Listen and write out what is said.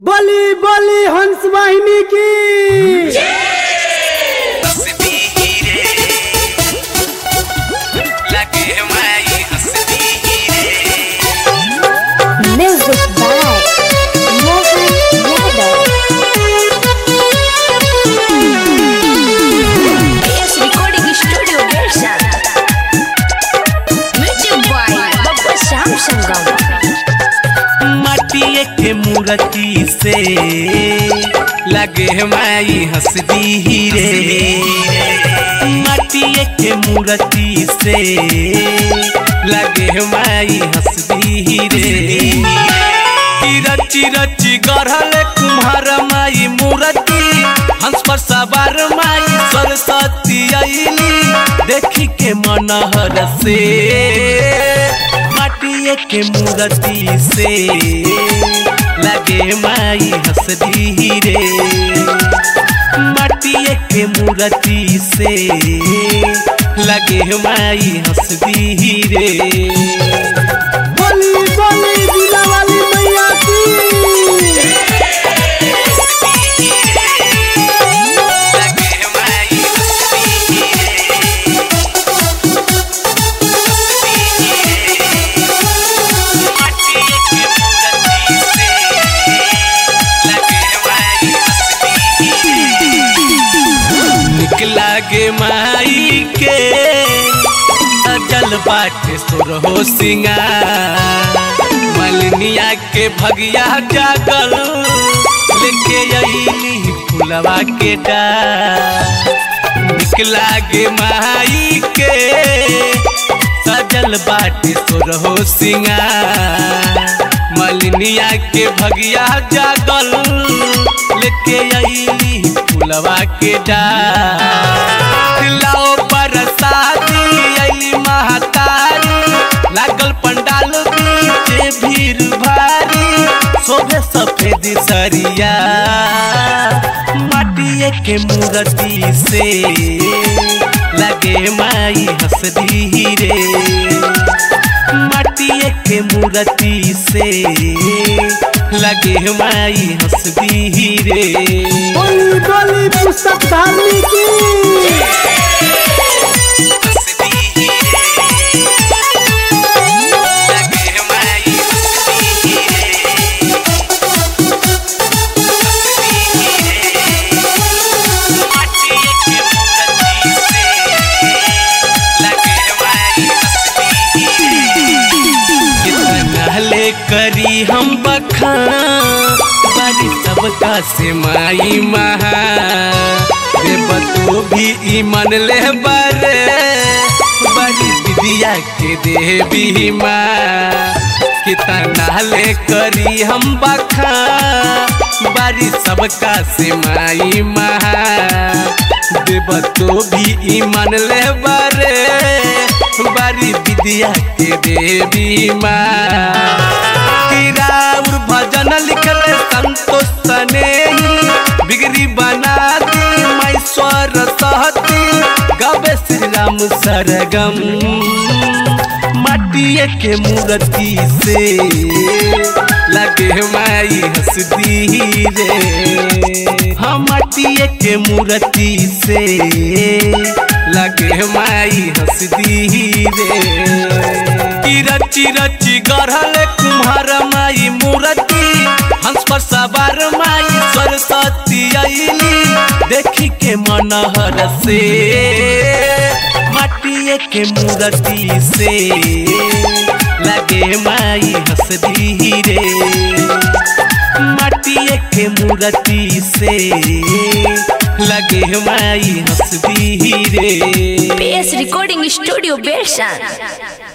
बली बली हंस वाहिनी की हंसदी रे लगे माई हंसदी रे Music by Mohan Yadav. PS Recording Studio Version. Music by Baba Sham Sangam. माटिए के मूर्ति से लगे माई हंसदी रे माटिए के मूर्ति से लगे माई हंसदी रे की रची रची गढ़ल कुम्हार माई मूर्ति हंस पर सवार माई सरस्वती अली देखी के मनहर से माटिए के मूर्ति से लगे माई हंसदी रे माटिए के मूर्ति से लगे माई हंसदी रे बली बली दिला वाली मैया की लगे माई हंसदी रे माटिए के मूर्ति से लगे माई हंसदी रे निकला गे माई के अजल बाटे सुरहो सिंगार मलनिया के भगिया जागल लेके अइली फुलवा के डार निकला गे माई के सजल बाटे सुरहो सिंगार मलनिया के भगिया जागल लेके अइली फुलवा के डार लाओ बरसाती अइली महातारी लागल पंडाल बीचे भीड़ भारी शोभे सफेद सरिया माटिए के मूर्ति से लगे माई हंसदी रे माटिए के मूर्ति से लगे माई हंसदी रे बली बली पुस्तक धारनी की हंसदी रे लगे माई हंसदी रे माटिए के मूर्ति से लगे माई हंसदी रे कितना ले करी हम बखान बारी सबका से माई महा रे बतो भी ई मन ले बरे बड़ी विद्या के देवी माँ कितना ले करी हम बखा बारी सबका से माई महा देव तो भी ई मन ले बरे बारी विद्या के देवी माँ राउर भजन लिखल संतोष सने बिगड़ी बना दी मैं स्वर सहती गवे श्री राम सरगम माटिए के मूर्ति से लगे माई हंसदी रे हम माटिए के मूर्ति से लगे माई हंसदी रे की रची रची गढ़ल कुम्हार माई मूर्ति हंस पर सवार माई सरस्वती अली देखी के मनहर से माटिए के मूर्ति से लगे माई हंसदी रे माटिए के मूर्ति से लगे माई हंसदी रे PS Recording Studio Version.